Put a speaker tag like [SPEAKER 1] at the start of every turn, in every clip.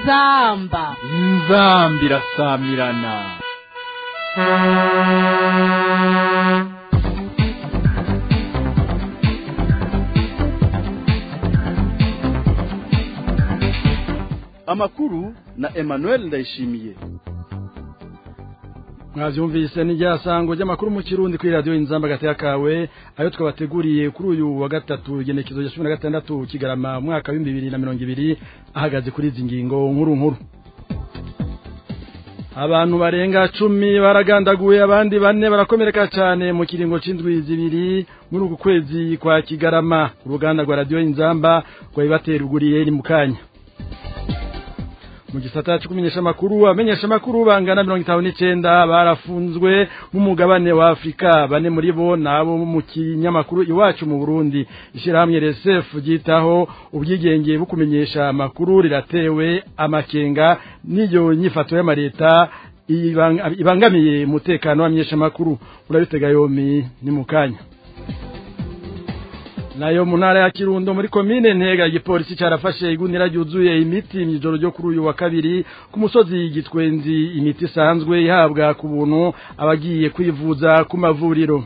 [SPEAKER 1] inzamba
[SPEAKER 2] inzambi irasamirana
[SPEAKER 3] amakuru na Emmanuel Ndayishimiye
[SPEAKER 4] mwavyumvise ni ryasango ry'amakuru mu kirundi kuri radio inzamba gateka kawe ayo twabateguriye kuri uyu wa gatatu igenekezo rya 16 kigarama mwaka wa 2020 ahagaze kuri izi ngingo nkuru nkuru abantu barenga cumi baragandaguye abandi bane barakomereka cyane mu kiringo c'indwi zibiri muri uku kwezi kwa kigarama uruganda rwa radio inzamba rwabibateruguriye ni mukanya mu gisata cyo kumenyesha amakuru amenyesha amakuru bangana mirongo itanu n'icyenda barafunzwe nk'umugabane wa afurika bane muri bo nabo mu kinyamakuru iwacu mu burundi ishyirahamwe rsf ryitaho ubwigenge bwo kumenyesha amakuru riratewe amakenga n'iyo nyifato y'amareta ibangamiye umutekano w'amenyesha amakuru urabitega yomi ni mu kanya nayo mu ntara ya kirundo muri komine ntega igipolisi cyarafashe igunira ryuzuye imiti mu ijoro ryo kuri uyu wa kabiri ku musozi gitwenzi imiti isanzwe ihabwa ku buntu abagiye kwivuza ku mavuriro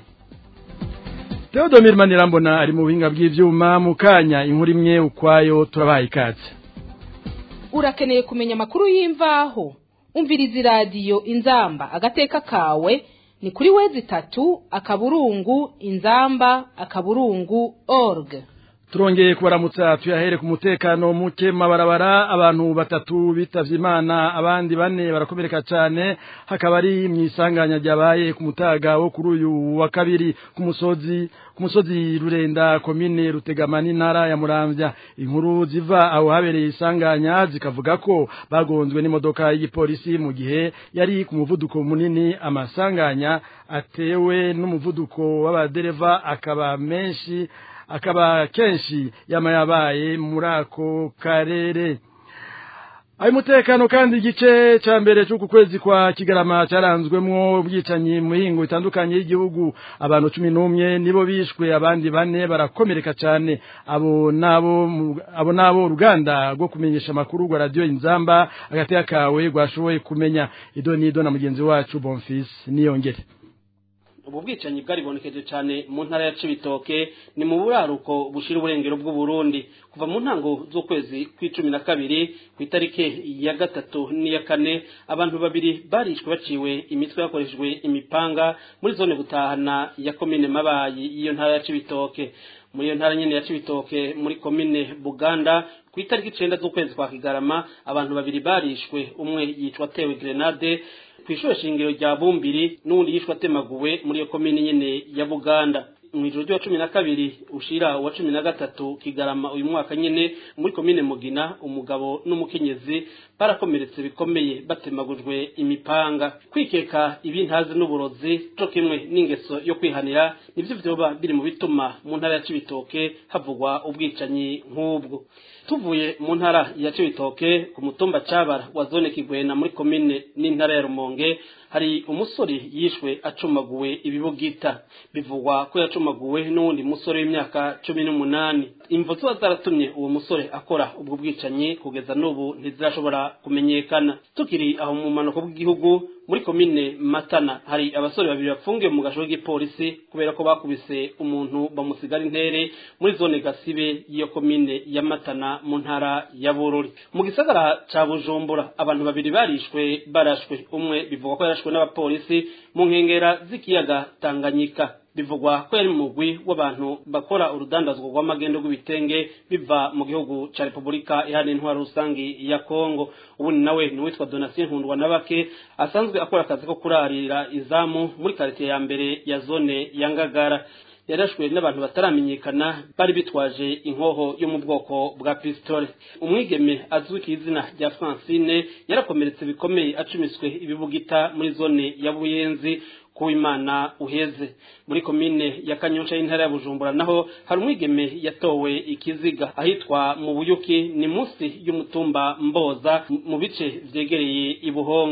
[SPEAKER 4] Theodomir Manirambona ari mu buhinga bw'ivyuma mu kanya inkuru imwe ukwayo turabaye ikaze
[SPEAKER 1] urakeneye kumenya amakuru y'imvaho umviriza iradiyo inzamba agateka kawe ni kuri wezi tatu akaburungu inzamba akaburungu org
[SPEAKER 4] turongeye kubaramutsa tuyahere ku mutekano muke mabarabara abantu batatu bitavye imana abandi bane barakomereka cyane hakaba ari mu isanganya ryabaye ku mutaga wo kuri uyu wa kabiri ku musozi ku musozi rurenda komine rutegama n'intara ya muramvya inkuru ziva aho habereye isanganya zikavuga ko bagonzwe n'imodoka y'igipolisi mu gihe yari ku muvuduko munini amasanganya atewe n'umuvuduko w'abadereva akaba menshi akaba kenshi yama yabaye muri ako karere ayo mutekano kandi igice cya mbere cy'uku kwezi kwa kigarama cyaranzwemwo ubwicanyi mu mihingo itandukanye y'igihugu abantu cumi n'umwe nibo bishwe abandi bane barakomereka cyane abo nabo abo nabo uruganda rwo kumenyesha amakuru rwa radiyo inzamba agateka kawe rwashoboye kumenya ido n'ido na mugenzi wacu bonfisi niyongere
[SPEAKER 5] ubu bwicanyi bwaribonekeje cyane mu ntara ya Cibitoke ni mu buraruko bushira uburengero bw'u Burundi kuva mu ntango z'ukwezi kw'icumi na kabiri ku itarike ya gatatu n'iya kane abantu babiri barishwe baciwe imitwe yakoreshejwe imipanga muri zone butahana ya komine mabayi y'iyo ntara ya Cibitoke muri iyo ntara nyene ya Cibitoke muri komine Buganda ku itariki icenda z'ukwezi kwa Kigarama abantu babiri barishwe umwe yicwa atewe grenade kw'ishure shingiro rya Bumbiri n'undi yishwe atemaguwe muri iyo komine nyene ya Buganda mw'ijoro ryo cumi na kabiri ushira wa cumi na gatatu kigarama uyu mwaka nyene muri komine mugina umugabo n'umukenyezi barakomeretse bikomeye batemagujwe imipanga kwikeka ibintazi n'uburozi co kimwe n'ingeso yo kwihanira nivyo vyoba biri mu bituma mu ntara ya Cibitoke havugwa ubwicanyi nk'ubwo tuvuye mu ntara ya Cibitoke ku mutumba cabara wa zone Kigwena muri komine n'intara ya Rumonge hari umusore yishwe acumaguwe ibibugita bivugwa ko yacumaguwe n'uwundi musore w'imyaka cumi n'umunani imvo ziba zaratumye uwo musore akora ubwo bwicanyi kugeza n'ubu ntizirashobora kumenyekana tukiri aho mu manuko bw'igihugu muri komine matana hari abasore babiri bafungiwe mu gasho k'igipolisi kubera ko bakubise umuntu bamusigara intere muri zone gasibe y'iyo komine ya matana mu ntara ya bururi mu gisagara ca bujumbura abantu babiri barishwe barashwe umwe bivugwa ko yarashwe n'abapolisi mu nkengera z'ikiyaga tanganyika bivugwa ko yari mugwi w'abantu bakora urudandazwa rw'amagendo rw'ibitenge biva mu gihugu ca Republika ihana intwaro rusangi ya Kongo ubundi nawe ni witwa Donatien Nkundwa nabake asanzwe akora akazi ko kurarira izamu muri quartier ya mbere ya zone ya Ngagara yarashwe n'abantu bataramenyekana bari bitwaje inkoho yo mu bwoko bwa pistole umwigeme azwi ku izina rya Francine yarakomeretse bikomeye acumiswe ibibugita muri zone ya Buyenzi kuwimana uheze muri komine ya kanyosha y'intara ya bujumbura naho hari umwigeme yatowe ikiziga ahitwa mu buyuki ni munsi y'umutumba mboza mu bice vyegereye ibuhonga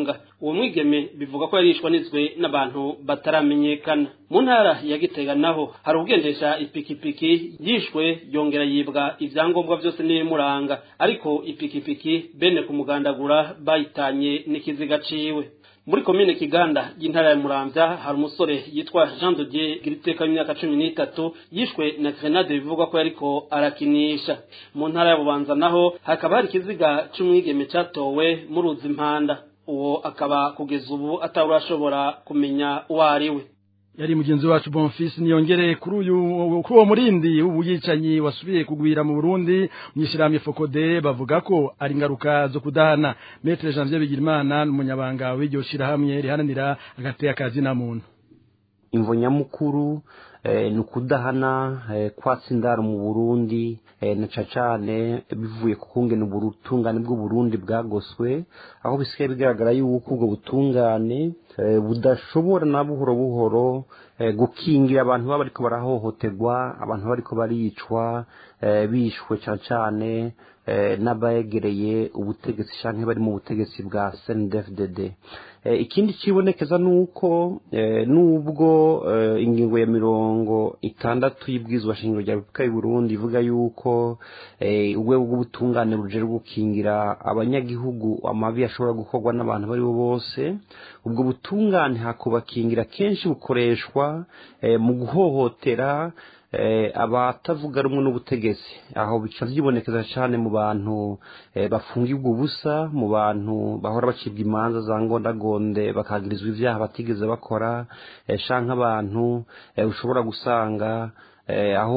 [SPEAKER 5] uwo mwigeme bivuga ko yarishwa nizwe n'abantu bataramenyekana mu ntara ya gitega naho hari ugendesha ipikipiki yishwe yongera yibwa ivyangombwa vyose n'ibimuranga ariko ipikipiki bene kumugandagura bayitanye n'ikiziga ciwe muri komine kiganda y'intara ya muramvya hari umusore yitwa jean de dieu giriteka w'imyaka cumi n'itatu yishwe na grenade bivugwa ko yariko arakinisha mu ntara ya bubanza naho hakaba hari ikiziga c'umwigeme catowe mu ruzi impanda uwo akaba kugeza ubu atarashobora kumenya uwo ari we
[SPEAKER 4] yari mugenzi wacu Bonfils niyongere kuri uyu kuri uwo murindi w'ubuyicanyi wasubiye kugwira mu Burundi mwishirahamwe Fokode bavuga ko ari ngaruka zo kudahana Maître Janvier Bigirimana n'umunyabanga w'iryo shirahamwe riharanira agateka akazi na muntu
[SPEAKER 6] imvo nyamukuru ni ukudahana kwatsa indaro mu burundi na cane bivuye ku kungene ubutungane bw'uburundi bwagoswe aho bisigaye bigaragara yuko ubwo butungane budashobora na buhoro buhoro gukingira abantu baba bariko barahohoterwa abantu bariko baricwa bishwe cane cane n'abayegereye ubutegetsi canke bari mu butegetsi bwa CNDD-FDD ikindi kibonekeza nuko nubwo ingingo ya mirongo itandatu y'ibwirizwa shingiro rya Repubulika y'u Burundi ivuga yuko urwego rw'ubutungane rujejwe gukingira abanyagihugu amabi ashobora gukorwa n'abantu bari bo bose ubwo butungane hakubakingira kenshi bukoreshwa mu guhohotera abatavuga rumwe n'ubutegetsi aho bica byibonekeza cyane mu bantu bafungirwa ubusa mu bantu bahora bacibwa imanza za ngondagonde bakagirizwa ibyaha batigeze bakora canke abantu ushobora gusanga aho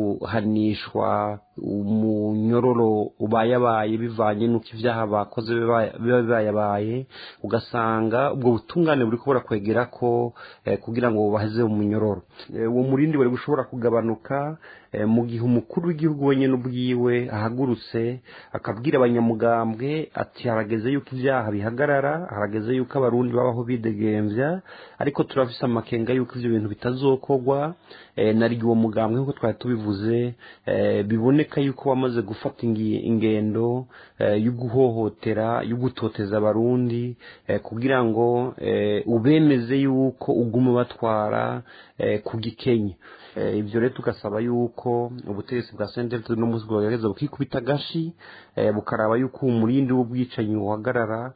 [SPEAKER 6] kuhanishwa umunyororo ubayabaye bivanye n'uko ibyaha bakoze biba bibayabaye ugasanga ubwo butungane buri kubura kwegera ko kugira ngo baheze mu munyororo uwo murindi wari gushobora kugabanuka mu gihe umukuru w'igihugu wenyine ubwiwe ahagurutse akabwira abanyamugambwe ati harageze yuko ibyaha bihagarara harageze yuko abarundi babaho bidegembya ariko turafise amakenga yuko ivyo bintu bitazokorwa nari uwo mugambwe nk'uko twari tubivuze biboneka yuko wamaze gufata ingendo yo guhohotera yo gutoteza abarundi kugira ngo ubemeze yuko uguma batwara ku gikenye ibyo rero tugasaba yuko ubutegetsi bwa senderi no munsi bwagerageza bukikubita agashi bukaraba yuko umurindi w'ubwicanyi uhagarara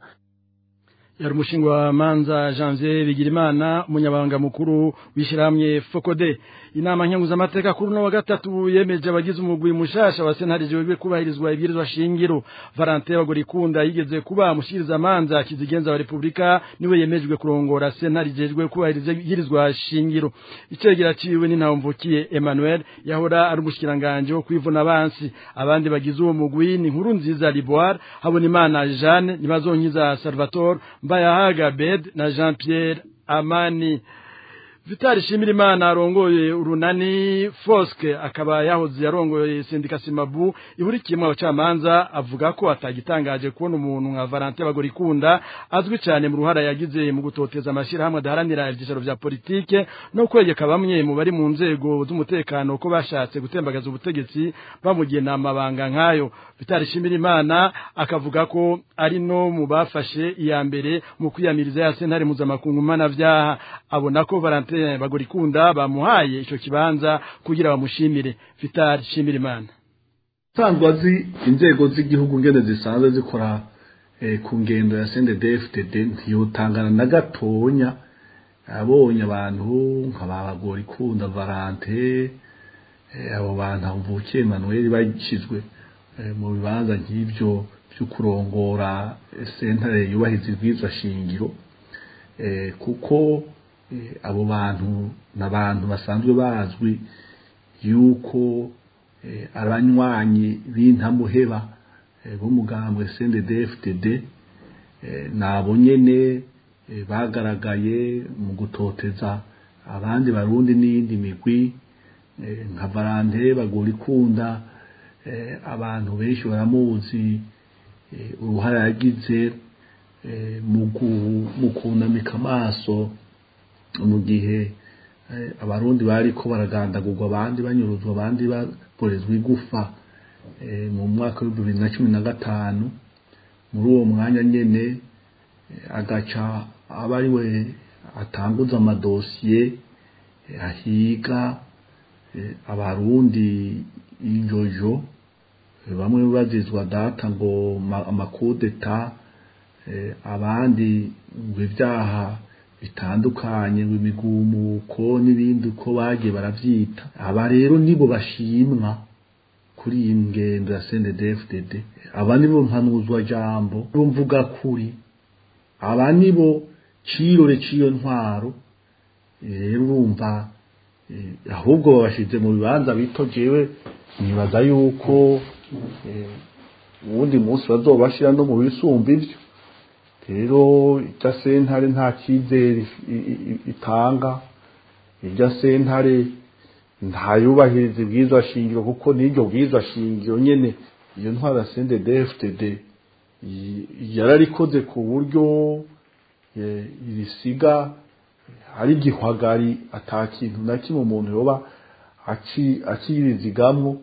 [SPEAKER 4] yari umushinga wa manza janvier bigirimana umunyabanga mukuru w'ishyirahamwe fokode inama nkenguzamateka kuri uno wa gatatu yemeje abagize umugwi mushasha wa sentare jejwe kubahirizwa ibwirizwa shingiro valentin bagorikunda yigeze kuba mushikiriza manza kizigenza wa repubulika niwe yemejwe kurongora sentare jejwe kubahiriza ibwirizwa shingiro icegera ciwe ni ntawumvukiye emmanuel yahora ari umushikiranganje wo kwivuna abansi abandi bagize uwo mugwi ni nkuru nziza liboire habonimana jeanne nibazonkiza salvatore mbayahaga bed na jean pierre amani vitali shimirimana arongoye urunani foske akaba yahoze yarongoye sendika simabu ihurikiyemo abacamanza avuga ko atagitangaje kubona umuntu nka valentin bagorikunda azwi cyane mu ruhara yagize mu gutoteza amashyirahamwe adaharanira ibyicaro vya politike no kwegeka bamwe mu bari mu nzego z'umutekano ko bashatse gutembagaza ubutegetsi bamugena amabanga nk'ayo vitali shimirimana akavuga ko ari no mu bafashe iya mbere mu kwiyamiriza ya sentare mpuzamakungu mpanavyaha abona ko valentin bagorikunda bamuhaye ico kibanza kugira bamushimire Vital Shimirimana
[SPEAKER 7] sanzwe azi inzego z'igihugu ngene zisanzwe zikora ku ngendo ya CNDD-FDD ntiyotangana na gatonya abonye abantu nk'abagorikunda Valente abo bantu mvukiye Emmanuel bashyizwe mu bibanza nk'ibyo byo kurongora sentare yubahiriza ibwirizwa shingiro kuko abo bantu ni abantu basanzwe bazwi yuko abanywanyi b'intamuheba b'umugambwe CNDD-FDD nabo nyene bagaragaye mu gutoteza abandi barundi n'iyindi migwi nka Valente bagorikunda abantu benshi baramuzi uruhare yagize mu kunamika amaso mu gihe abarundi bari ko baragandagurwa abandi banyuruzwa abandi baborezwa igufa mu mwaka w'ibihumbi bibiri na cumi na gatanu muri uwo mwanya nyine agaca aba ari we atanguza amadosiye ahiga abarundi injojo bamwe bazizwa data ngo amakudeta abandi ngo ibyaha bitandukanye ngo imigumuko n'ibindi uko bagiye barabyita aba rero nibo bashimwa kuri iyi ngendo ya CNDD-FDD aba nibo mpanuzwa jambo bo mvuga kuri aba nibo cirore ciyo ntwaro rero urumva ahubwo babashize mu bibanza bito jewe nibaza yuko uwundi munsi bazobashira no mu bisumba ivyo rero irya sentare nta cyizere itanga irya sentare ntayubahiriza ibwirizwa shingiro kuko n'iryo bwirizwa shingiro nyene iyo ntwara ya CNDD-FDD yararikoze ku buryo irisiga ari igihwagari ata kintu na kimwe umuntu yoba akirizigamwo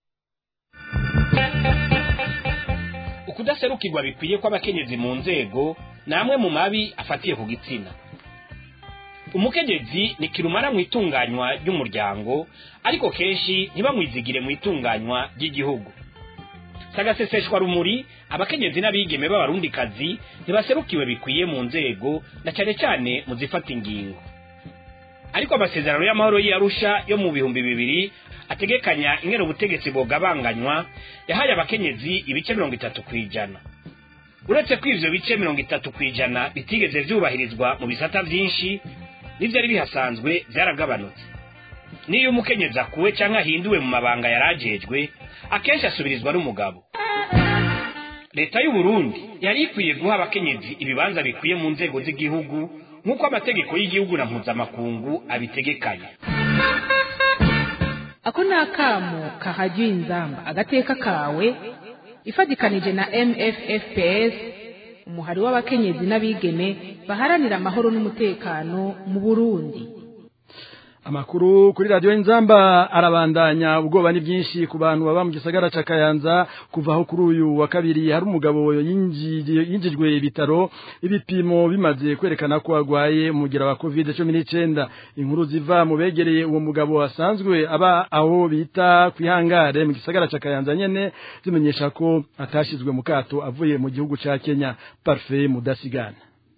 [SPEAKER 8] ukudaserukirwa bikwiye kw'abakenyezi mu nzego ni amwe mu mabi afatiye ku gitsina umukenyezi ni kirumara mu itunganywa ry'umuryango ariko kenshi ntibamwizigire mu itunganywa ry'igihugu sagaseseshwa rumuri abakenyezi n'abigeme b'abarundikazi ntibaserukiwe bikwiye mu nzego na cyane cyane mu zifata ingingo ariko amasezerano y'amahoro y'arusha yo mu bihumbi bibiri ategekanya ingero ubutegetsi bugabanganywa yahaye abakenyezi ibice mirongo itatu ku ijana uretse ko ivyo bice mirongo itatu ku ijana bitigeze vyubahirizwa mu bisata vyinshi n'ivyari bihasanzwe vyaragabanutse n'iyo umukenyezi akuwe canke ahinduwe mu mabanga yarajejwe akenshi asubirizwa n'umugabo leta y'u Burundi yari ikwiye guha abakenyezi ibibanza bikwiye mu nzego z'igihugu nk'uko amategeko y'igihugu na mpuzamakungu abitegekanya
[SPEAKER 1] ako ni akamo kahajya inzamba agateka kawe ifatikanije na mffps umuhari w'abakenyezi n'abigeme baharanira amahoro n'umutekano mu burundi
[SPEAKER 4] amakuru kuri radiyo inzamba arabandanya ubwoba ni bwinshi ku bantu baba mu gisagara ca kayanza kuva aho kuri uyu wa kabiri hari umugabo yinjijwe ibitaro ibipimo bimaze kwerekana ko agwaye umugira wa covid cumi n'icyenda inkuru ziva mu begereye uwo mugabo asanzwe aba aho bita ku ihangare mu gisagara ca kayanza nyene zimenyesha ko atashizwe mu kato avuye mu gihugu ca kenya parfait mudasigana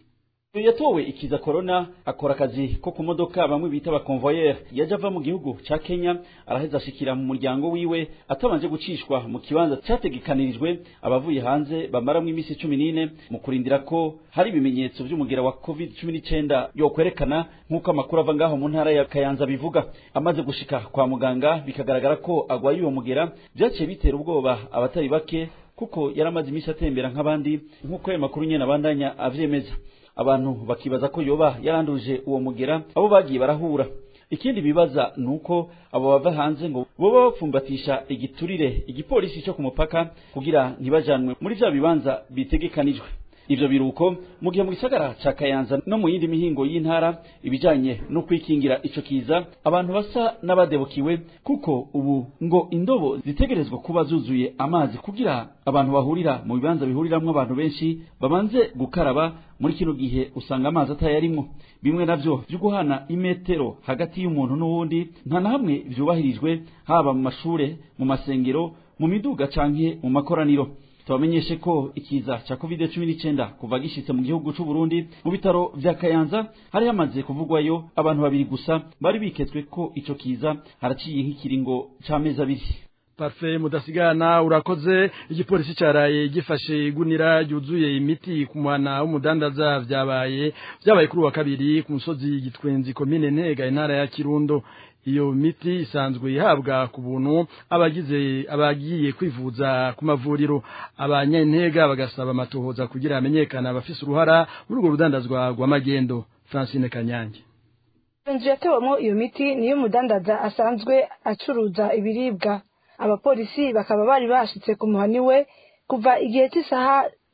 [SPEAKER 9] yatowe ikiza corona akora akazi ko ku modoka bamwe bita abakonvoyeri yaje ava mu gihugu ca kenya araheza ashikira mu muryango wiwe atabanje gucishwa mu kibanza categekanirijwe abavuye hanze bamaramwo iminsi cumi n'ine mu kurindira ko hari ibimenyetso vy'umugera wa covid cumi n'icenda yokwerekana nk'uko amakuru ava ngaho mu ntara ya kayanza bivuga amaze gushika kwa muganga bikagaragara ko agwaye uwo mugera vyaciye bitera ubwoba abatari bake kuko yari amaze iminsi atembera nk'abandi nk'uko ayo makuru nyene abandanya avyemeza abantu bakibaza ko yoba yaranduje uwo mugera abo bagiye barahura ikindi bibaza nuko abo bava hanze ngo boba bapfumbatisha igiturire igipolisi cyo ku mupaka kugira ntibajanwe muri vya bibanza bitegekanijwe ivyo biruko mu gihe mu gisagara ca kayanza no mu yindi mihingo y'intara ibijanye no kwikingira ico kiza abantu basa n'abadebukiwe kuko ubu ngo indobo zitegerezwa kuba zuzuye amazi kugira abantu bahurira mu bibanza bihuriramwo abantu benshi babanze gukaraba muri kino gihe usanga amazi atayarimwo bimwe navyo vyo guhana imetero hagati y'umuntu n'uwundi nta na hamwe vyubahirijwe haba mu mashure mu masengero mu miduga canke mu makoraniro tubamenyeshe ko ikiza ca covid cumi n'icenda kuva gishitse mu gihugu c'u Burundi mu bitaro vya Kayanza hari hamaze kuvugwayo abantu babiri gusa bari biketswe ko ico kiza haraciye nk'ikiringo c'amezi abiri
[SPEAKER 4] Parfait mudasigana urakoze igipolisi caraye gifashe igunira yuzuye imiti ku mwana w'umudandaza vyabaye vyabaye kuri wa kabiri ku musozi gitwenzi komine ntega intara ya Kirundo iyo miti isanzwe ihabwa ku buntu abagize abagiye kwivuza ku mavuriro abanyantega bagasaba amatohoza kugira hamenyekana abafise uruhara muri urwo rudandazwa rw'amagendo Francine Kanyange
[SPEAKER 10] inzu yatewemo iyo miti niyo umudandaza asanzwe acuruza ibiribwa abapolisi bakaba bari bashitse ku muhani we kuva igihe cy'isaha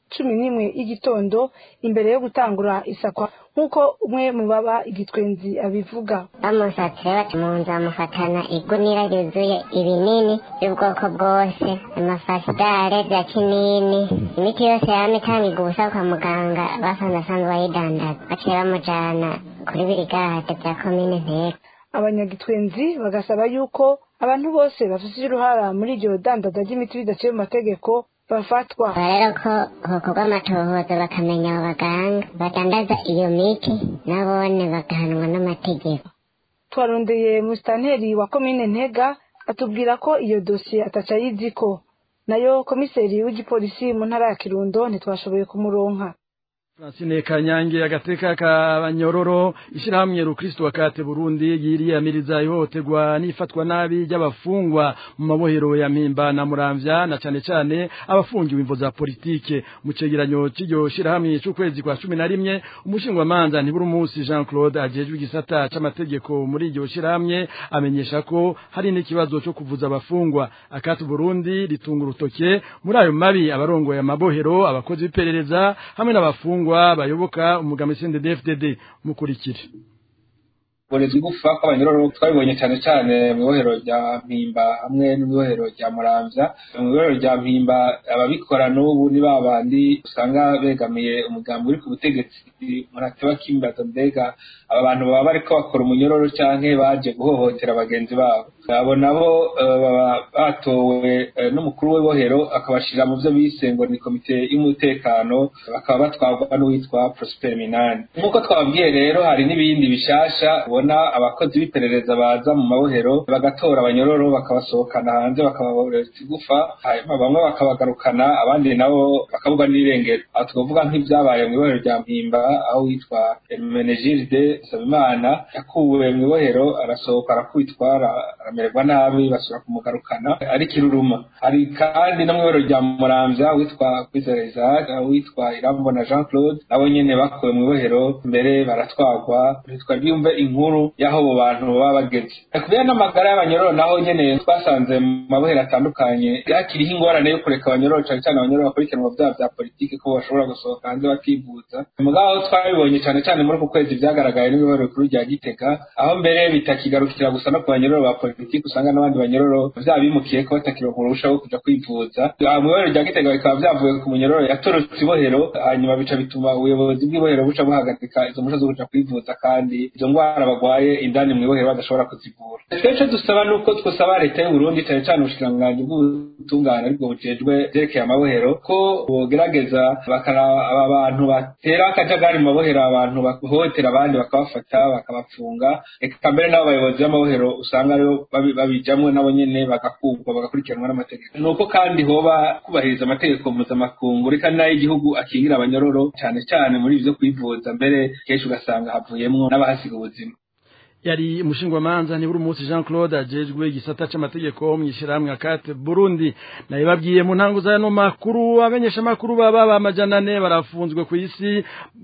[SPEAKER 10] cumi n'imwe y'igitondo imbere yo gutangura isakwa nk'uko umwe mu baba igitwenzi abivuga
[SPEAKER 11] bamusatse bati mu nzu bamufatana igunira ryuzuye ibinini by'ubwoko bwose amafasidare bya kinini imiti yose yaba itangirwa ubusa kwa muganga basanze asanzwe bayidandaza baciye bamujana kuri birigade bya komine ntega
[SPEAKER 10] abanyagitwenzi bagasaba yuko abantu bose bafite uruhara muri iryo dandaza ry'imiti bidaciye mu mategeko bafatwa
[SPEAKER 11] rero ko hokorwa amatohoza bakamenya abo baganga badandaza iyo miti nabone bagahanwa n'amategeko
[SPEAKER 10] twarondeye musitanteri wa komine ntega atubwira ko iyo dosiye ataca yiziko nayo komiseri w'igipolisi mu ntara ya kirundo ntitwashoboye kumuronka
[SPEAKER 4] Francine Kanyange agateka kabanyororo ishirahamwe rukristo wakate Burundi yiriyamiriza ihohoterwa nifatwa nabi ry'abafungwa mu mabohero ya Mpimba na Muramvya na cane cane abafungiwe imvo za politike mu cegeranyo c'iryo shirahamwe c'ukwezi kwa 11 umushingwa manza ntiburi umunsi Jean Claude ajejwe igisata c'amategeko muri iryo shirahamwe amenyesha ko hari n'ikibazo cyo kuvuza abafungwa akati Burundi ritunga urutoke muri ayo mabi abarongoye amabohero abakozi b'iperereza hamwe n'abafungwa abafungwa bayoboka umugambi CNDD-FDD mukurikire
[SPEAKER 12] borezwa igufa kw'abanyororo twabibonye cyane cyane mu ibohero rya mpimba hamwe n'ibohero rya muramvya mu ibohero rya mpimba ababikora n'ubu ni ba bandi usanga begamiye umugambi uri ku butegetsi murateba kimbaza mbega aba bantu baba bariko bakora umunyororo canke baje guhohotera bagenzi babo abo nabo baba batowe n'umukuru w'ibohero akabashira mu byo bise ngo ni komite y'umutekano bakaba batwarwa n'uwitwa Prosper Minani nk'uko twababwiye rero hari n'ibindi bishasha ubona abakozi b'iperereza baza mu mabohero bagatora abanyororo bakabasohokana hanze bakababoreza igufa hanyuma bamwe bakabagarukana abandi nabo bakabugwa n'irengero aho twavuga nk'ibyabaye mu ibohero rya mpimba aho witwa Menegilde Sabimana yakuwe mu ibohero arasohoka arakubitwara amererwa nabi basura kumugarukana ari kiruruma hari kandi no mu ibohero rya Muramvya witwa Kwizera Isaac witwa Irambona Jean Claude nabo nyene bakuwe mu ibohero mbere baratwagwa bitwa byumve inkuru y'aho abo bantu baba bageze kubera n'amagara y'abanyororo naho nyene twasanze mu mabohero atandukanye hakiriho ingorane yo kureka abanyororo cane cane abanyororo bakurikiranwa vyaha vya politike ko bashobora gusohoka hanze bakivuza mugabo twabibonye cane cane muri uku kwezi vyagaragaye n'ibibohero bikuru rya Gitega aho mbere bitakigarukira gusa no ku banyororo ba politike usanga n'abandi banyororo vyaba bimukiye ko batakironka uruhusha rwo kuja kwivuza mu ibohero rya Gitega bikaba vyavuye ku munyororo yatorotse ibohero hanyuma bica bituma ubuyobozi bw'ibohero buca buhagarika izo mpushya zo kuja kwivuza kandi izo ngwara bagwaye indani mu ibohero badashobora kuzivura twece dusaba nuko twosaba leta y'u Burundi cyane cyane ubushikiranganji bw'ubutungane aribwo bujejwe vyerekeye amabohero ko bogerageza bakaraba aba bantu batera akajagari mu mabohero abantu bahohotera abandi bakabafata bakabapfunga eka mbere n'abo bayobozi b'amabohero usanga aribo babijamwo nabo nyene bagakurwa bagakurikiranwa n'amategeko nuko kandi hoba kubahiriza amategeko mpuzamakungu reka n'ay'igihugu akingira abanyororo cyane cyane muri ivyo kwivuza mbere kenshi ugasanga havuyemwo n'abahasiga ubuzima
[SPEAKER 4] yari umushingwamanza ni buri munsi Jean Claude ajejwe igisata c'amategeko mu ishiramwe akate Burundi naye babwiye mu ntango za no makuru abamenyesha makuru baba bamajana ne barafunzwe ku isi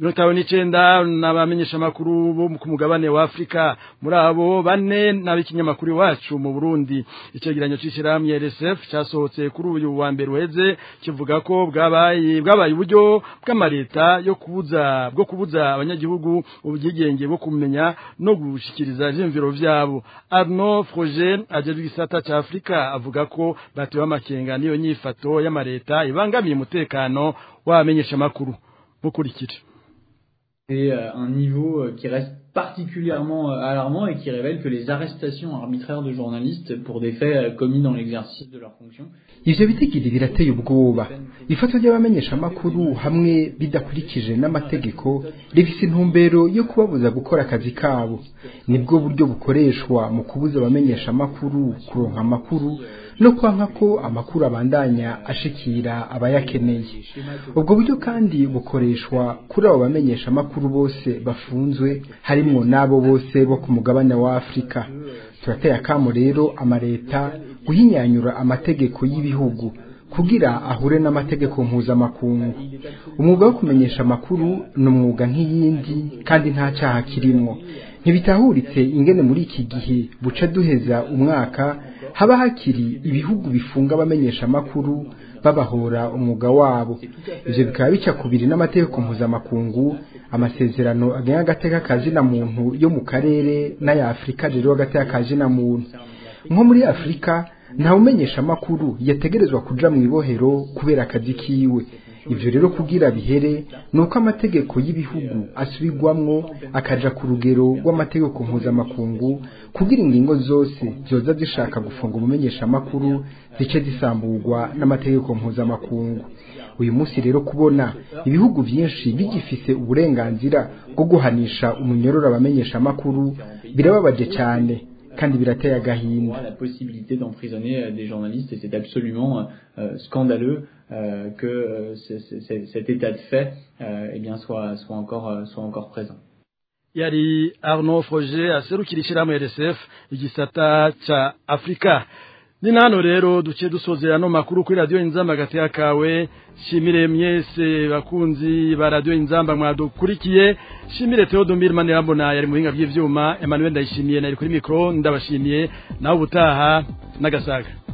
[SPEAKER 4] 19 n'abamenyesha makuru bo ku mugabane wa Afrika muri abo bane n'abikinyamakuru wacu mu Burundi icegeranyo c'ishiramwe RSF casohotse kuri uyu wa mbere uheze kivuga ko bwabaye bwabaye uburyo bw'amareta yo kubuza bwo kubuza abanyagihugu ubugigenge bwo kumenya no gushikira gushikiriza vyimviro vyabo Arnaud Froger ajejwe igisata ca Afrika avuga ko batewe amakenga niyo nyifato y'amareta ibangamiye umutekano w'abamenyesha makuru mukurikire
[SPEAKER 13] Et euh, un niveau euh, qui reste particulièrement euh, alarmant et qui révèle que les arrestations arbitraires de journalistes pour des faits commis dans l'exercice de leurs fonctions
[SPEAKER 14] ivyo bitigiri birateye ubwoba ifatwa ry'abamenyeshamakuru hamwe bidakurikije n'amategeko rifise intumbero yo kubabuza gukora akazi kabo nibwo buryo bukoreshwa mu kubuza abamenyeshamakuru kuronka amakuru no kwanka ko amakuru abandanya ashikira abayakeneye ubwo buryo kandi bukoreshwa kuri abo bamenyeshamakuru bose bafunzwe harimwo n'abo bose bo ku mugabane wa afurika turateye akamo rero amareta guhinyanyura amategeko y'ibihugu kugira ahure n'amategeko mpuzamakungu umwuga wo kumenyesha amakuru ni umwuga nk'iyindi kandi nta cyaha kirimwo ntibitahuritse ingene muri iki gihe buca duheza umwaka haba hakiri ibihugu bifunga abamenyesha amakuru babahora umwuga wabo ivyo bikaba bica kubiri n'amategeko mpuzamakungu amasezerano agenga agateka kazina muntu yo mu karere n'aya afurika rero agateka kazina muntu nko muri afurika nta umenyesha amakuru yategerezwa kuja mu ibohero kubera akazi kiwe ivyo rero kugira bihere nuko amategeko y'ibihugu asubirwamwo akaja ku rugero rw'amategeko mpuzamakungu kugira ingingo zose zoza zishaka gufunga umumenyesha amakuru zice zisamburwa n'amategeko mpuzamakungu uyu munsi rero kubona ibihugu byinshi bigifise uburenganzira bwo guhanisha umunyororo abamenyesha amakuru birababaje cyane kandi birateye agahinda
[SPEAKER 13] la possibilité d'emprisonner des journalistes et c'est absolument euh, scandaleux euh, que euh, c est, c est, cet état de fait euh, eh bien soit soit encore euh, soit encore présent
[SPEAKER 4] yari Arnaud Froger aserukira ishyirahamwe RSF igisata ca Afrika ni nano rero duce dusozera no makuru kuri radio inzamba hagati yakawe shimire mwese bakunzi ba radio inzamba mwadukurikiye shimire Theodomir Manirambona yari muhinga by'ivyuma Emmanuel Ndayishimiye nari kuri micro ndabashimiye naho ubutaha nagasaga